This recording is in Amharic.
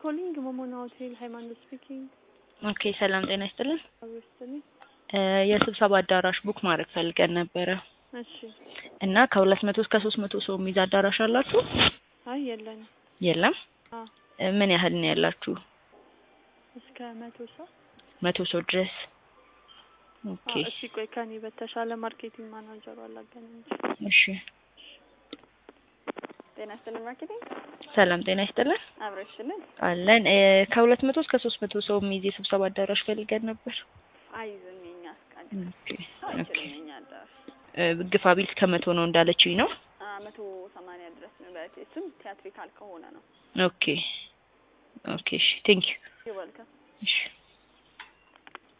ኮሊንግ ሞሞና ሆቴል ሃይማኖት ስፒኪንግ ኦኬ ሰላም ጤና ይስጥልን። አብሮስትኒ እ የስብሰባ አዳራሽ ቡክ ማድረግ ፈልገን ነበረ እሺ። እና ከሁለት መቶ እስከ ሶስት መቶ ሰው የሚይዝ አዳራሽ አላችሁ? አይ የለንም። የለም። አ እ ምን ያህል ነው ያላችሁ? እስከ መቶ ሰው መቶ ሰው ድረስ። አ ኦኬ እሺ። ቆይ ከኔ በተሻለ ማርኬቲንግ ማናጀሩ አላገናኝ። እሺ። ጤና ይስጥልን ማርኬቲንግ ሰላም ጤና ይስጥልን አብረሽልን አለን። እ ከሁለት መቶ እስከ ሶስት መቶ ሰው የሚይዝ የስብሰባ አዳራሽ ፈልገን ነበር። አይዝም የኛ እስቃል ኦኬ ኦኬ። አይችልም የኛ አዳራሽ እ ግፋ ቢል እስከ መቶ ነው እንዳለችኝ ነው። አ መቶ ሰማንያ ድረስ ነው በት እሱም ቲያትሪካል ከሆነ ነው ኦኬ ኦኬ። እሺ ቴንክ ዩ። ይወልከም እሺ